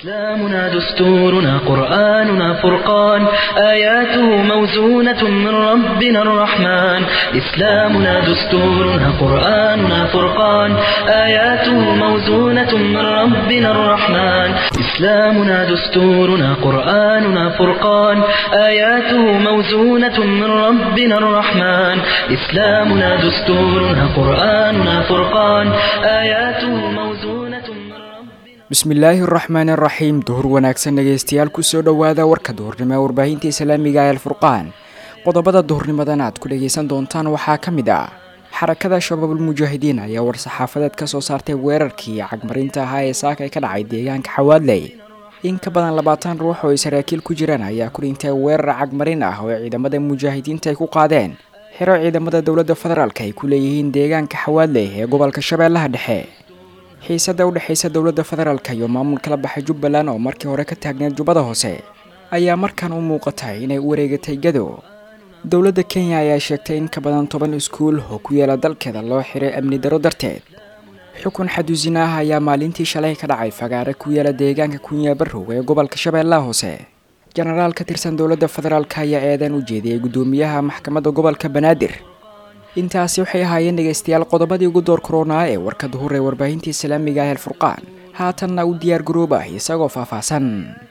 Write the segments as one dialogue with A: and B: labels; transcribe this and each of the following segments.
A: إسلامنا دستورنا قرآننا فرقان آياته موزونة من ربنا الرحمن إسلامنا دستورنا قرآننا فرقان آياته موزونة من ربنا الرحمن إسلامنا دستورنا قرآننا فرقان آياته موزونة من ربنا الرحمن إسلامنا دستورنا قرآننا فرقان آياته موزونة من ربنا
B: bismillaahi araxmaan araxiim duhur wanaagsan dhegaystayaal kusoo dhowaada warka duhurnimo ee warbaahinta islaamiga ee alfurqaan qodobada duhurnimadan aad ku dhagaysan doontaan waxaa ka mid ah xarakada shabaabul mujaahidiin ayaa war-saxaafadeed ka soo saartay weerarkii cagmarinta ahaa ee saaka ka dhacay deegaanka xawaadley in ka badan labaatan ruux oo ay saraakiil ku jiraan ayaa ku dhintay weerar cagmarin ah oo ciidamada mujaahidiinta ay ku qaadeen xero ciidamada dowladda federaalk ay ku leeyihiin deegaanka xawaadley ee gobolka shabeellaha dhexe xiisada u dhexaysa dowladda federaalk iyo maamulka la baxay jubbaland oo markii hore ka taagneed jubbada hoose ayaa markan u muuqatay inay u wareegatay gado dowladda kenya ayaa sheegtay in ka badan toban iskuul oo ku yaala dalkeeda loo xiray amni daro darteed xukun xaduusin ah ayaa maalintii shalay ka dhacay fagaare ku yaala deegaanka kunya barrow ee gobolka shabeellaha hoose jenaraal ka tirsan dowladda federaalk ayaa eedan u jeediyey guddoomiyaha maxkamadda gobolka banaadir intaasi waxay ahaayeen dhegaystayaal qodobadii ugu door koronaa ee warka duhur ee warbaahinta islaamiga ah alfurqaan haatanna u diyaar garoob ah isagoo faahfaahsan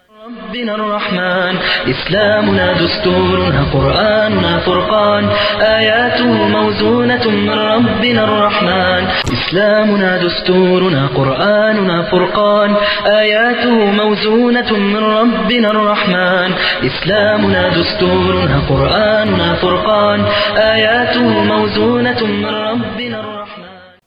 A: ربنا الرحمن إسلامنا دستورنا قرآننا فرقان آياته موزونة من ربنا الرحمن إسلامنا دستورنا قرآننا فرقان آياته موزونة من ربنا الرحمن إسلامنا دستورنا قرآننا فرقان آياته موزونة من ربنا الرحمن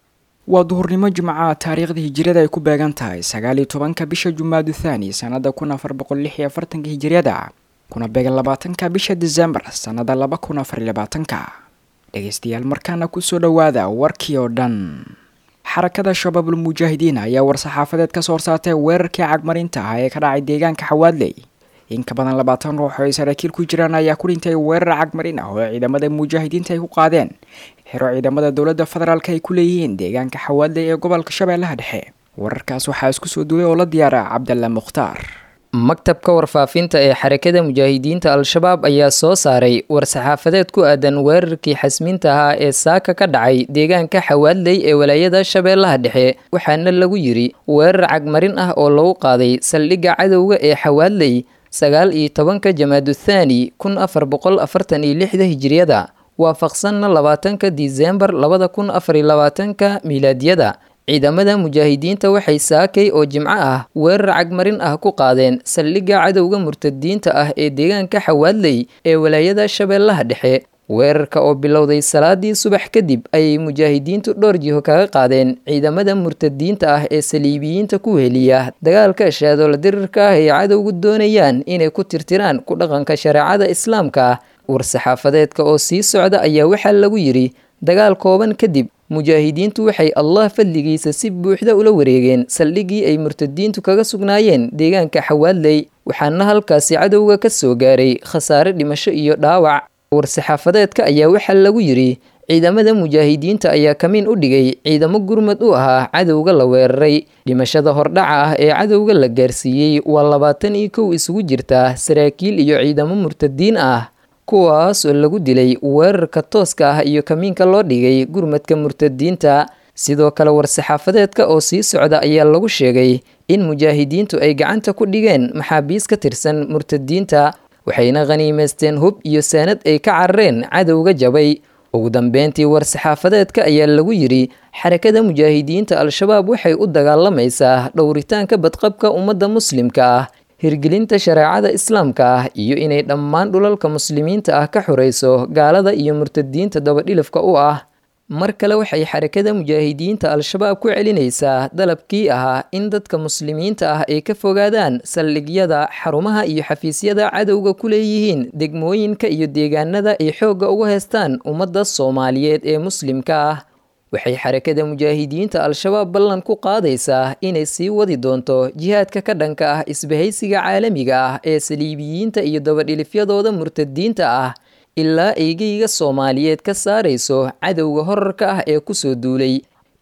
B: waa duhurnimo jimca taariikhda hijiriyada ay ku beegan tahay sagaal iyo tobanka bisha jumaadu thani sanada kun afar boqol lix iyo afartanka hijiriyada kuna beegan labaatanka bisha desembar sanada laba kun afar iyo labaatanka dhegaystayaal markaana kusoo dhowaada warkii oo dhan xarakada shabaabul mujaahidiin ayaa war-saxaafadeed ka soo horsaartay weerarkii cagmarinta ah ee ka dhacay deegaanka xawaadley in ka badan labaatan ruux oo ay saraakiil ku jiraan ayaa ku dhintay weerar cagmarin ah oo ciidamada mujaahidiinta ay ku qaadeen xero ciidamada dowladda federaalk ay ku leeyihiin deegaanka xawaadley ee gobolka shabeellaha dhexe wararkaas waxaa isku soo duulay oo la diyaara cabdalla mukhtaar
C: maktabka warfaafinta ee xarakada mujaahidiinta al-shabaab ayaa soo saaray war-saxaafadeed ku aadan weerarkii xasmiinta ahaa ee saaka ka dhacay deegaanka xawaadley ee walaayada shabeellaha dhexe waxaana lagu yidhi weerar cagmarin ah oo lagu qaaday saldhigga cadowga ee xawaadley sagaal iyo tobanka jamaadu thaani kun afar boqol afartan iyo lixda hijiriyada waafaqsanna labaatanka disembar labada kun afar iyo labaatanka miilaadiyada ciidamada mujaahidiinta waxay saakay oo jimco ah weerar cagmarin ah ku qaadeen saldhigga cadowga murtadiinta ah ee deegaanka xawaadley ee walaayada shabeellaha dhexe weerarka oo bilowday salaadii subax kadib ayay mujaahidiintu dhowr jiho kaga qaadeen ciidamada murtadiinta ah ee saliibiyiinta ku heliya dagaalka shaadola dirirka ah ay cadowgu doonayaan inay ku tirtiraan ku dhaqanka shareecada islaamka war-saxaafadeedka oo sii socda ayaa waxaa lagu yidhi dagaal kooban kadib mujaahidiintu waxay allah fadligiisa si buuxda ula wareegeen saldhiggii ay murtadiintu kaga sugnaayeen deegaanka xawaadley waxaana halkaasi cadowga ka soo gaaray khasaare dhimasho iyo dhaawac war-saxaafadeedka ayaa waxaa lagu yidhi ciidamada mujaahidiinta ayaa kamiin u dhigay ciidamo gurmad u ahaa cadowga la weeraray dhimashada hordhaca ah ee cadowga la gaarsiiyey waa labaatan iyo kow isugu jirta saraakiil iyo ciidamo murtadiin ah kuwaas oo lagu dilay weerarka tooska ah iyo kamiinka loo dhigay gurmadka murtadiinta sidoo kale war-saxaafadeedka oo sii socda ayaa lagu sheegay in mujaahidiintu ay gacanta ku dhigeen maxaabiis ka tirsan murtadiinta waxayna khaniimaysteen hub iyo saanad ay ka carareen cadowga jabay ugu dambeyntii war-saxaafadeedka ayaa lagu yidhi xarakada mujaahidiinta al-shabaab waxay u dagaalamaysaa dhowritaanka badqabka ummadda muslimka ah hirgelinta shareecada islaamka ah iyo inay dhammaan dhulalka muslimiinta ah ka xoreyso gaalada iyo murtadiinta dabadhilifka u ah mar kale waxay xarakada mujaahidiinta al-shabaab ku celinaysaa dalabkii ahaa in dadka muslimiinta ah ay ka fogaadaan saldhigyada xarumaha iyo xafiisyada cadowga ku leeyihiin degmooyinka iyo deegaanada ay xoogga uga heystaan ummadda soomaaliyeed ee muslimka ah waxay xarakada mujaahidiinta al-shabaab ballan ku qaadaysaa inay sii wadi doonto jihaadka ka dhanka ah isbahaysiga caalamiga ah ee saliibiyiinta iyo dabadhilifyadooda murtadiinta ah ilaa eygeyga soomaaliyeed ka saarayso cadowga horarka ah ee kusoo duulay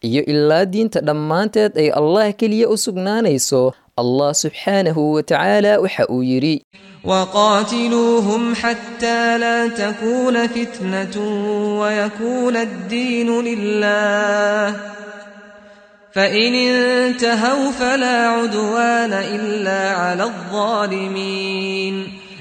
C: iyo ilaa diinta dhammaanteed ay allah keliya u sugnaanayso allah subxaanahu wa tacaala waxa uu yidhi
D: وقاتلوهم حتى لا تكون فتنة ويكون الدين لله فإن انتهوا فلا عدوان إلا على الظالمين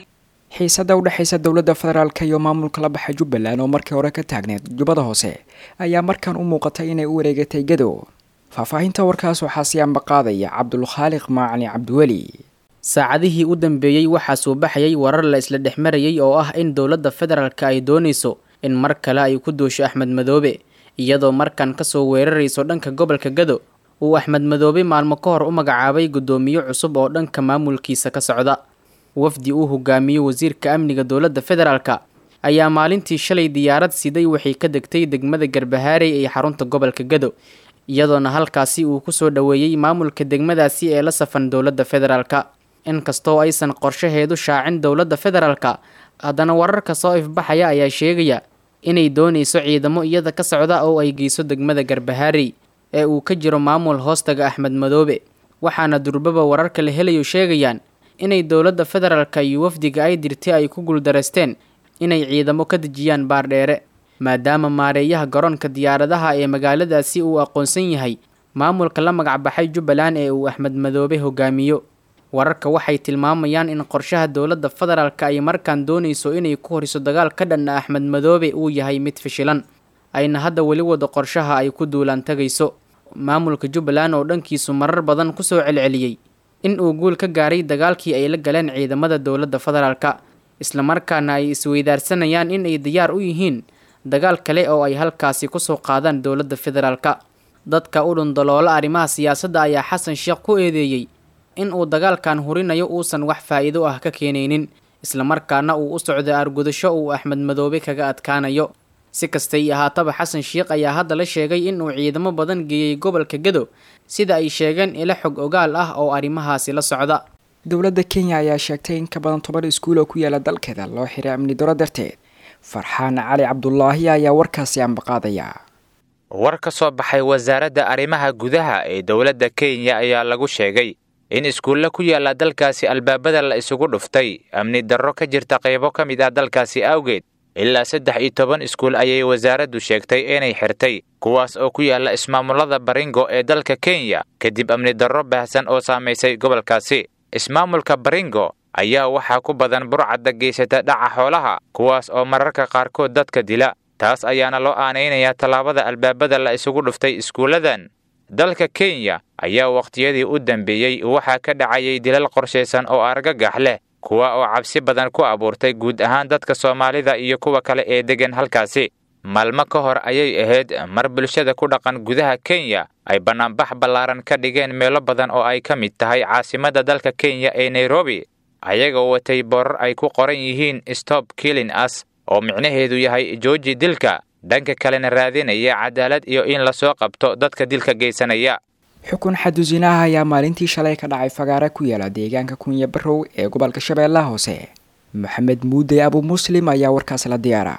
B: xiisada u dhexaysa dowladda federaalk iyo maamulka la baxa jubbaland oo markii hore ka taagneed jubbada hoose ayaa markan u muuqatay inay u wareegatay gadow faahfaahinta warkaas waxaa sii ambaqaadaya cabdulkhaaliq maacali cabdiweli
E: saacadihii u dambeeyey waxaa soo baxayay warar la isla dhex marayay oo ah in dowladda federaalka ay doonayso in mar kale ay ku duusho axmed madoobe iyadoo markan kasoo weerarayso dhanka gobolka gado uu axmed madoobe maalmo ka hor u magacaabay guddoomiye cusub oo dhanka maamulkiisa ka socda wafdi uu hogaamiyo wasiirka amniga dowladda federaalka ayaa maalintii shalay diyaarad siday waxay ka degtay degmada garbahaarey ee xarunta gobolka gado iyadoona halkaasi uu kusoo dhoweeyey maamulka degmadaasi ee la safan dowladda federaalka inkastoo aysan qorshaheedu shaacin dowladda federaalka haddana wararka soo ifbaxaya ayaa sheegaya inay doonayso ciidamo iyada ka socda oo ay geyso degmada garbahaarey ee uu ka jiro maamul hoostaga axmed madoobe waxaana durbaba wararka la helayo sheegayaan inay dowladda federaalka iyo wafdiga ay dirtay ay ku guuldareysteen inay ciidamo ka dejiyaan baardheere maadaama maareeyaha garoonka diyaaradaha ee magaaladaasi uu aqoonsan yahay maamulka la magacbaxay jubbaland ee uu axmed madoobe hogaamiyo wararka waxay tilmaamayaan in qorshaha dowladda federaalka ay markaan doonayso inay ku horiso dagaal ka dhanna axmed madoobe uu yahay mid fishilan ayna hadda weli wado qorshaha ay ku duulaan tagayso maamulka jubbaland oo dhankiisu marar badan kusoo celceliyey in uu guul ka gaaray dagaalkii ay la galeen ciidamada dowladda federaalka islamarkaana ay isweydaarsanayaan in ay diyaar u yihiin dagaal kale oo ay halkaasi kusoo qaadaan dowladda federaalka dadka u dhundaloola arrimaha siyaasadda ayaa xasan sheekh ku eedeeyey in uu dagaalkan hurinayo uusan wax faa'iido ah ka keenaynin islamarkaana uu u socdo argudasho uu axmed madoobe kaga adkaanayo si kastay ahaataba xasan sheekh ayaa hadda la sheegay in uu ciidamo badan geeyey gobolka gado sida ay sheegeen ilo xog ogaal ah oo arrimahaasi la socda
B: dowladda kenya ayaa sheegtay in ka badan toban iskuul oo ku yaala dalkeeda loo xiray amni daro darteed farxaan cali cabdulaahi ayaa warkaasi ambaqaadaya
F: war ka soo baxay wasaaradda arrimaha gudaha ee dowladda kenya ayaa lagu sheegay in iskuulle ku yaalla dalkaasi albaabada la isugu dhuftay amni darro ka jirta qaybo ka mid ah dalkaasi awgeed ilaa saddex iyo toban iskuul ayay wasaaraddu sheegtay inay xirtay kuwaas oo ku yaalla ismaamullada baringo ee dalka kenya kadib amni darro baahsan oo saamaysay gobolkaasi ismaamulka baringo ayaa waxaa ku badan burcadda geysata dhaca xoolaha kuwaas oo mararka qaarkood dadka dila taas ayaana loo aanaynayaa tallaabada albaabada la isugu dhuftay iskuulladan dalka kenya ayaa wakhtiyadii u dambeeyey waxaa ka dhacayay dilal qorshaysan oo argagax leh kuwa oo cabsi badan ku abuurtay guud ahaan dadka soomaalida iyo kuwa kale ee deggan halkaasi maalmo ka hor ayay ahayd mar bulshada ku dhaqan gudaha kenya ay bannaanbax ballaaran ka dhigeen meelo badan oo ay ka mid tahay caasimadda dalka kenya ee nairobi ayagoo watay boorar ay ku qoran yihiin stop killing us oo micnaheedu yahay jooji dilka dhanka kalena raadinaya cadaalad iyo in lasoo qabto dadka dilka geysanaya
B: xukun xadusinaha ayaa maalintii shalay ka dhacay fagaare ku yaala deegaanka kunya barow ee gobolka shabeellaha hoose maxamed muude abu muslim ayaa warkaas la diyaara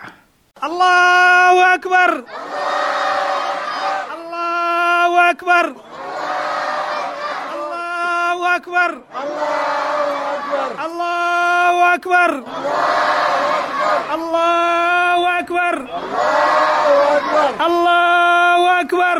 G: allahu akbar allahu akbar allahu akbar allahu akbar allahu akbar allahu akbar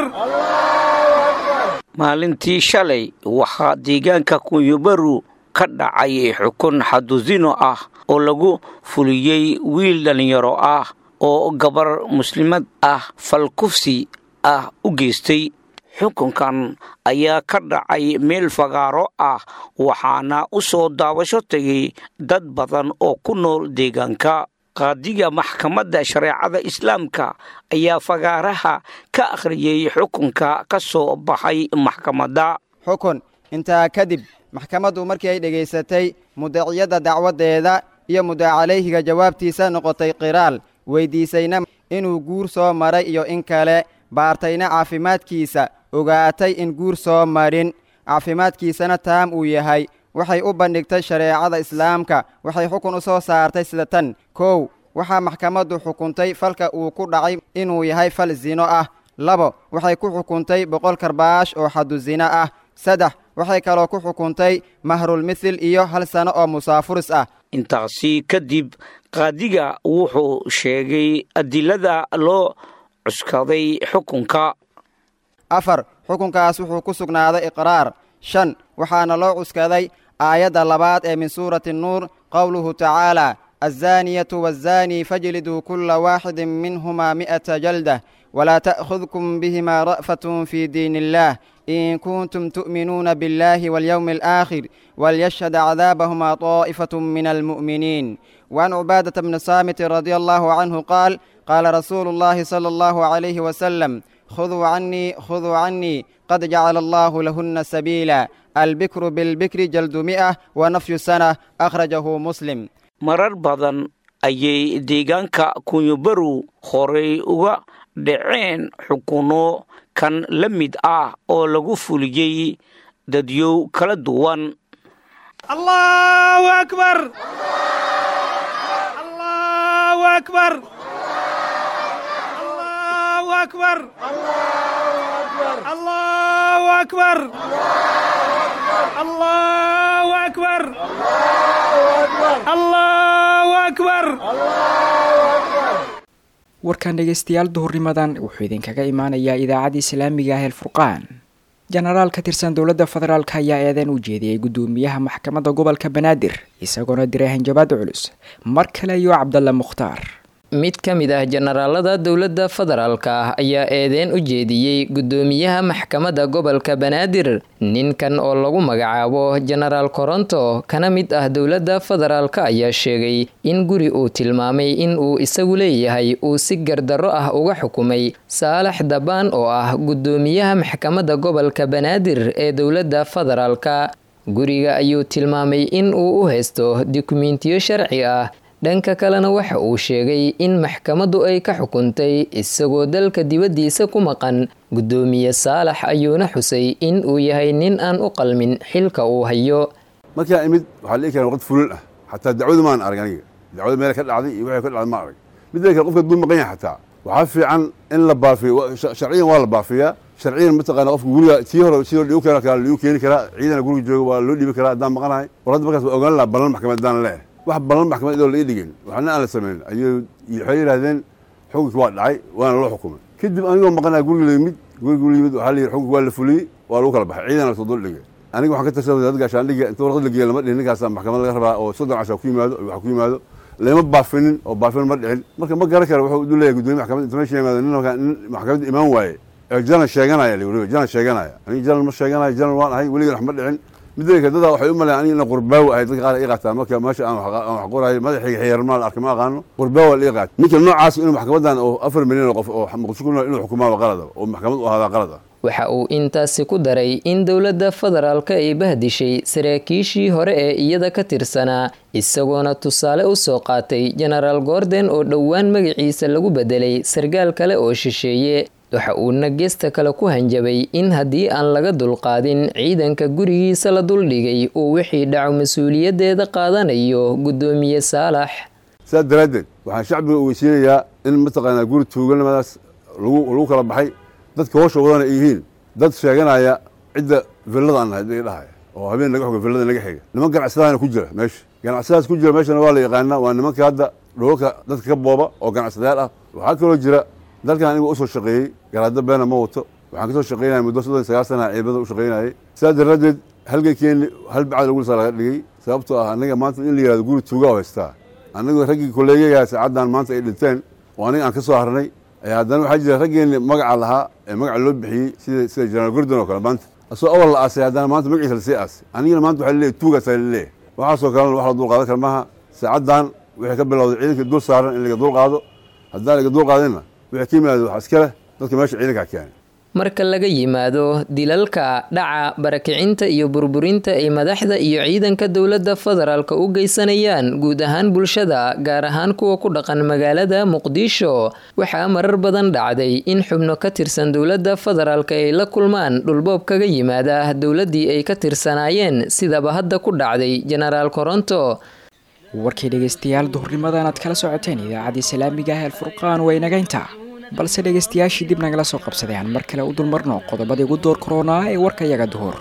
H: maalintii shalay waxaa deegaanka kunyabaru ka dhacay xukun xadusino ah oo lagu fuliyey wiil dhallinyaro ah oo gabar muslimad ah falkufsi ah u geystay xukunkan ayaa ka dhacay meel fagaaro ah waxaana u soo daawasho tegay dad badan oo ku nool deegaanka qaadiga maxkamadda shareecada islaamka ayaa fagaaraha ka akhriyey xukunka ka soo baxay maxkamadda
I: xukun intaa kadib maxkamaddu markii ay dhegaysatay mudaciyadda dacwaddeeda iyo mudacalayhiga jawaabtiisa noqotay qiraal weyddiisayna inuu guur soo maray iyo in kale baartayna caafimaadkiisa ogaatay in guur soo marin caafimaadkiisana taam uu yahay waxay u bandhigtay shareecada islaamka waxay xukun u soo saartay sida tan kow waxaa maxkamaddu xukuntay falka uu ku dhacay inuu yahay fal sino ah labo waxay ku xukuntay boqol karbaash oo xadu zina ah saddex waxay kaloo ku xukuntay mahrulmithil iyo hal sano oo musaafuris ah
H: intaasi kadib qaadiga wuxuu sheegay adilada loo cuskaday xukunka
I: afar xukunkaas wuxuu ku sugnaaday iqraar shan waxaana loo cuskaday aayadda labaad ee min suurati nuur qowluhu tacaala azzaaniyatu waazzaanii fajliduu kulla waaxidin minhumaa mi'ata jaldah walaa ta'khudkum bihimaa ra'fatun fii diin illaah in kuntum tu'minuuna biاllaahi waاlyowmi alaakhir walyashhad cadaabahuma طaa'ifaة min almu'miniin وعن عبادة بن صامت رضي الله عنه قال قال رسول الله صلى الله عليه وسلم خذوا عني خذوا عني قد جعل الله لهن سبيلا البكر بالبكر جلد مئة ونفي سنة أخرجه مسلم
H: marar badan ayay deegaanka kunyobaru horay uga dhaceen xukuno kan la mid ah oo lagu fuliyey dadyow kala duwan
G: allahu akbar allahu akbar allahu akbar allahu akbar allahu akbar allahu akbar
B: warkan dhegeystayaal duhurnimadan wuxuu idinkaga imaanayaa idaacadda islaamiga ah elfurqaan jenaraal ka tirsan dowladda federaalk ayaa eedeyn u jeediyey guddoomiyaha maxkamadda gobolka banaadir isagoona diray hanjabaad culus mar kale iyo cabdalla mukhtaar
C: mid ka mid ah jenaraalada dowladda federaalka ah ayaa eedeyn u jeediyey guddoomiyaha maxkamadda gobolka banaadir ninkan oo lagu magacaabo jenaraal koronto kana mid ah dowladda federaalka ayaa sheegay in guri uu tilmaamay in uu isagu leeyahay uu si gardarro ah uga xukumay saalax dabaan oo ah guddoomiyaha maxkamadda gobolka banaadir ee dowladda federaalka guriga ayuu tilmaamay in uu u haysto dukumentiyo sharci ah dhanka kalena waxa uu sheegay in maxkamaddu ay ka xukuntay isagoo dalka dibaddiisa ku maqan guddoomiye saalax ayuuna xusay in uu yahay nin aan u qalmin xilka uu hayo
J: markaa imid waxaa la ii keenay waqti fulin ah xataa dacwadu maan arag aniga dacwada meel ka dhacday iyo waxay ka dhacday ma arag midda kale qofka duu maqan yahay xataa waxaa fiican in la baafiyo sharciyan waa la baafiyaa sharciyan mataqaana qofka guriga tii hore si liu keena kara liu keeni karaa ciidana guriga jooga waa loo dhiibi karaa haddaan maqanahay war hadda markaas waa ogaan lahaa ballan maxkamad haddaan leeh wax ballan maxkamad idoo la ii dhigin waxna aan la samayn ayuu waxay yidhahdeen xukunkii waa dhacay waana loo xukumay kadib anigoo maqanaa guriga la yimid guriga la yimid waxaa la yidhi xukunkii waa la fuliyey waa lagu kala baxay ciidana lasoo dul dhigay aniga waxaan ka tirsan dad gaashaandhiga inta warqad la geeya lama dhihin ninkaasaa maxkamad laga rabaa oo soddon casha ku yimaado wax ku yimaado lama baafinin oo baafin ma dhicin marka ma garan kara wuxuu u leeyahay gudoomiye maxkamad inta meesha yimaado nin nin maxkamadda imaan waaye ee jalan sheeganaya la weliba jalan sheeganaya aniga jalan ma sheeganayo jalan waan ahay weligan wax ma dhicin midda dadaa waxay u maleyan aniga ina qurbaawo ahay dadka qaar ii qaataa marka meesha aan wax qorayo madaxayga xiyarmaa la arkay ma aqaano qurbaawo la ii qaata ninka noocaas inuu maxkamadan oo afar milyan oo qof oo muqdisho ku nool inuu xukumaaba qalada oo maxkamad u ahaadaa qalad ah
C: waxa uu intaasi ku daray in dowladda federaalka ay bahdishay saraakiishii hore ee iyada ka tirsanaa isagoona tusaale u soo qaatay jenaraal gordon oo dhowaan magaciisa lagu bedelay sargaal kale oo shisheeye waxa uuna geesta kale ku hanjabay in haddii aan laga dulqaadin ciidanka gurigiisa la duldhigay uu wixii dhaco mas-uuliyaddeeda qaadanayo guddoomiye saalax
J: sidaas daraaddeed waxaan shacbiga ogeysiinayaa in mataqaanaa guri tuuganimadaas lagu kala baxay dadka hoosha wadana ay yihiin dad sheeganaya cidda villada aan nahay dadka dhahaya oo habeen naga xoga villada naga xiga niman ganacsadaana ku jira meesha ganacsadaas ku jira meeshana waa la yaqaanaa waa nimanka hadda dhoolka dadka ka booba oo ganacsadayaal ah waxaa kaloo jira dalkan aniga usoo shaqeeyey garaado beena ma wato waxaan kasoo shaqeynaya muddo soddon sagaal sana ciidamada u shaqeynayay sidaas daraaddeed halgankeeni hal bacad lagu lisaa laga dhigay sababtoo ah aniga maanta in la yihahdo guri tuuga oo haystaa anigu raggii kolleegayaa saacaddan maanta ay dhinteen oo aniga aan ka soo harnay ayaa haddana waxaa jira raggeenni magaca lahaa ee magaca loo bixiyey sida sida jenaraal gordon oo kale maanta asoo awal la aasay haddana maanta magaciisa lasii aasay anigana maanta waxaa laleeyahy tuugaasaa laleeyahay waxaasoo kalena wax la dulqaadan kara maaha saacaddan wixii ka bilowday ciidanka dul saaran in laga dulqaado haddaan laga dulqaadinna wixii ka yimaado wax iska leh dadka meesha ciidankaa keenay
C: marka laga yimaado dilalka dhaca barakicinta iyo burburinta ay madaxda iyo ciidanka dowladda federaalka u geysanayaan guud ahaan bulshada gaar ahaan kuwa ku dhaqan magaalada muqdisho waxaa marar badan dhacday in xubno ka tirsan dowladda federaalka ay la kulmaan dhulboob kaga yimaada dowladdii ay ka tirsanaayeen sidaba hadda ku dhacday jenaraal koronto
B: warkii dhegeystayaal duhurnimadan aad kala socoteen idaacadda islaamiga ah alfurqaan waa inaga intaa balse dhegaystayaashii dib nagala soo qabsaday aan mar kale u dulmarno qodobadii ugu door koronaa ee warka yaga duhur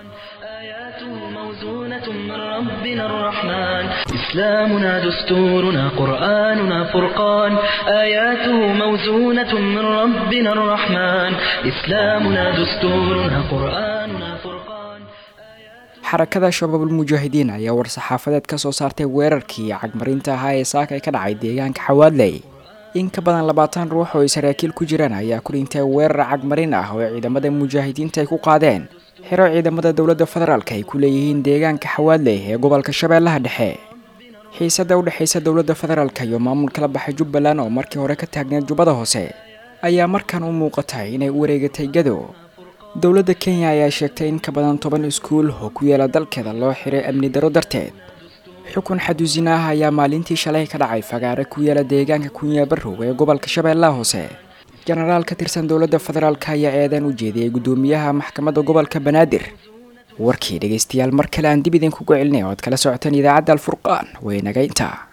A: ربنا الرحمن إسلامنا دستورنا قرآننا فرقان آياته موزونة من ربنا الرحمن إسلامنا دستورنا قرآننا فرقان
B: xarakada shabaabul mujaahidiin ayaa war-saxaafadeed ka soo saartay weerarkii cagmarinta ahaa ee saaka ay ka dhacay deegaanka xawaadley in ka badan labaatan ruux oo ay saraakiil ku jiraan ayaa ku dhintay weerar cagmarin ah oo ciidamada mujaahidiinta ay ku qaadeen xiro ciidamada dowladda federaalk ay ku leeyihiin deegaanka xawaadley ee gobolka shabeellaha dhexe xiisada u dhexaysa dowladda federaalk iyo maamulka la baxay jubbaland oo markii hore ka taagneed jubbada hoose ayaa markan u muuqatay inay u wareegatay gado dowladda kenya ayaa sheegtay in ka badan toban iskuul oo ku yaala dalkeeda loo xiray amni daro darteed xukun xaduusina ah ayaa maalintii shalay ka dhacay fagaare ku yaala deegaanka kunyabarow ee gobolka shabeellaha hoose jenaraal ka tirsan dowladda federaalk ayaa eedan u jeediyey guddoomiyaha maxkamadda gobolka banaadir warkii dhegaystayaal mar kale aan dib idinkugu celinay oo ad kala socoteen idaacadda alfurqaan waynaga intaa